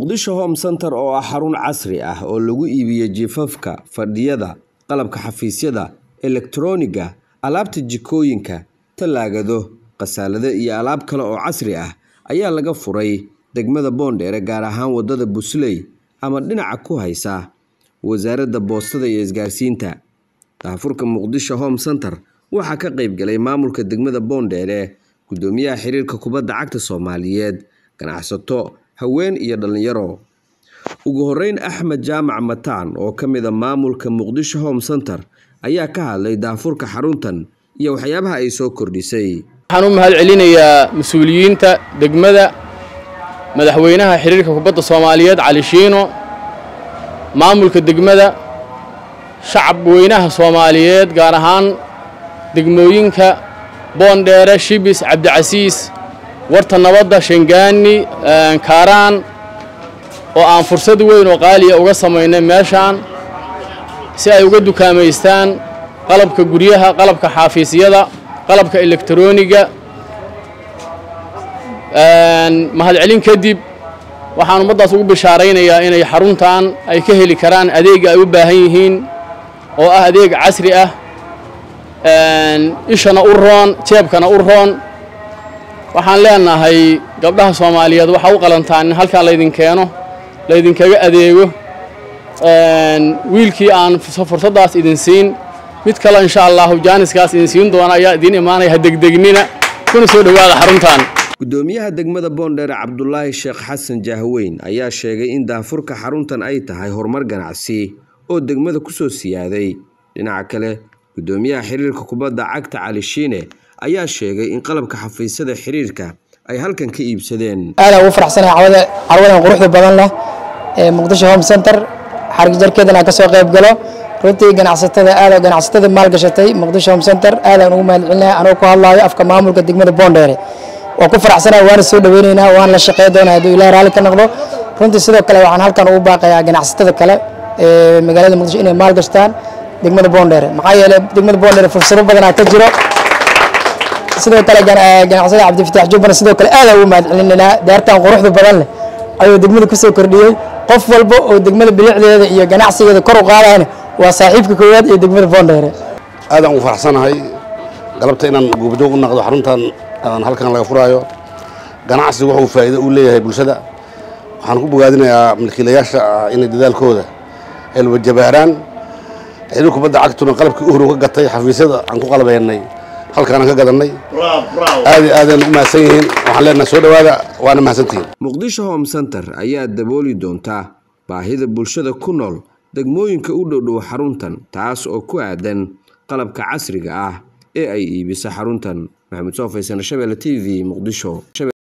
muqdisho home center oo ah xarun casri ah oo lagu iibiyo jifafka fadhiyada qalabka xafiisyada elektarooniga alaabta jikooyinka tallaagado khasaalado iyo alaab kale oo casri ah ayaa laga furay degmada boondheere gaar ahaan wadada busley ama dhinaca ku haysa wasaaradda boostada iyo isgaarsiinta daafurka muqdisho home center waxaa ka qayb galay maamulka degmada boondheere guddoomiyaha xiriirka kubadda cagta soomaaliyeed ganacsato haween iyo dhallinyaro ugu horeyn axmed jaamac mataan oo ka mid a maamulka muqdisho home center ayaa ka hadlay daafurka xaruntan iyo waxyaabaha ay soo kordhisay waxaan u mahad celinayaa mas-uuliyiinta degmada madaxweynaha xiriirka kubadda soomaaliyeed cali shiino maamulka degmada shacab weynaha soomaaliyeed gaar ahaan degmooyinka boondheere shibis cabdicasiis warta nabadda shangaani kaaraan oo aan fursad weyn oo qaaliya uga samaynay meeshaan si ay uga dukaamaystaan qalabka guryaha qalabka xaafiisyada qalabka elektarooniga mahadcelin kadib waxaan ummaddaas ugu bishaaraynayaa inay xaruntan ay ka heli karaan adeega ay u baahan yihiin oo ah adeeg casri ah ishana u roon jeebkana u roon waxaan leenahay gabdhaha soomaaliyeed waxaa u qalantaan in halkan laydin keeno laydinkaga adeego wiilkii aan fursaddaas idin siin mid kale insha allahu jaaniskaas idin siin doona ayaa idiin imaanaya ha degdegnina kuna soo dhowaada xaruntan guddoomiyaha degmada boondheere cabdulaahi sheekh xasan jahweyn ayaa sheegay in daafurka xaruntan ay tahay horumar ganacsi oo degmada kusoo siyaaday dhinaca kale guddoomiyaha xiriirka kubadda cagta cali shiine ayaa sheegay in qalabka xafiisyada xiriirka ay halkan ka iibsadeen aadaan ugu faraxsanahay cawada carwadan quruxda badan leh ee muqdisho home center xarig jarkeedana aan ka soo qayb galo runtii ganacsatada aada ganacsatada maalgashatay muqdisho home center aadaan ugu mahadcelinahay anoo ku hadlaayo afka maamulka degmada boondheere waan ku faraxsanahay waana soo dhaweyneynaa waan la shaqey doonaa hadduu ilaah raalli ka noqdo runtii sidoo kale waxaan halkan ugu baaqayaa ganacsatada kale ee magaalada muqdisho inay maalgashtaan degmada boondheere maxaa yeelay degmada boondheere fursado badanaa ka jiro sidoo kale ganacsada cabdifataax jubbana sidoo kale aadaan ugu mahadcelinaynaa daartan quruxda badan leh ayuu degmada kusoo kordhiyey qof walba oo degmada bilicdeeda iyo ganacsigeeda kor u qaadayna waa saaxiibka koowaad ee degmada boondheere aadaan ugu faraxsanahay galabta inaan guubjoog u naqdo xaruntan aan halkan laga furaayo ganacsigu wuxuu faa'iido u leeyahay bulshada waxaan ku bogaadinayaa milkiilayaasha inay dadaalkooda helwajabaaraan xiriir kubadda cagtuna qalabkii uhru ka gatay xafiisyada aan ku qalabeennay halkaanaan ka gadannay aad iyo aadaan ugu mahadsan yihiin waxaan leenahay soo dhowaada waana mahadsantihiin muqdisho home center ayaa dabooli doonta baahida bulshada ku nool degmooyinka u dhowdhow xaruntan taas oo ku aadan qalabka casriga ah ee ay iibisa xaruntan maxamed soo faysana shabelle t v muqdisho